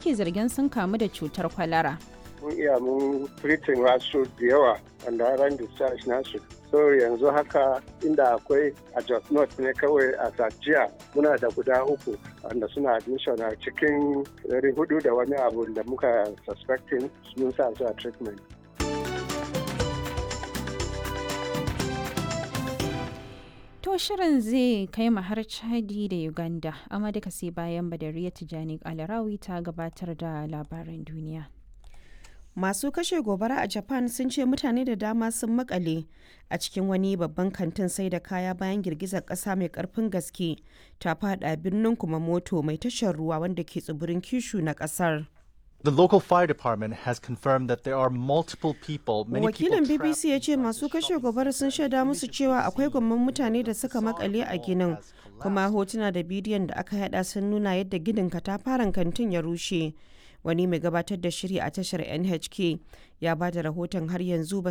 ake zargin sun kamu da cutar kwalara. mun iya mun treating wasu da yawa wanda ran discharge nasu so yanzu haka inda akwai a Jos North ne kawai a Sajiya muna da guda uku wanda suna admission a cikin ɗari hudu da wani abu da muka suspecting mun sa su a treatment. To shirin zai kai mu har Chadi da Uganda, amma duka sai bayan Badariya Tijani Alarawi ta gabatar da labaran duniya. Masu kashe gobara a Japan sun ce mutane da dama sun makale a cikin wani babban kantin sai da kaya bayan girgizar ƙasa mai ƙarfin gaske ta fada birnin Kumamoto mai tashar ruwa wanda ke tsibirin Kishu na ƙasar. The local fire department has confirmed that there are multiple people, many people Wakilin trapped BBC ya ce masu kashe gobara sun shaida musu cewa akwai gwamman mutane da suka makale a ginin, kuma hotuna da bidiyon da aka yada sun nuna yadda ginin katafaren kantin ya rushe. Wani mai gabatar da shiri a tashar NHK ya ba da rahoton har yanzu ba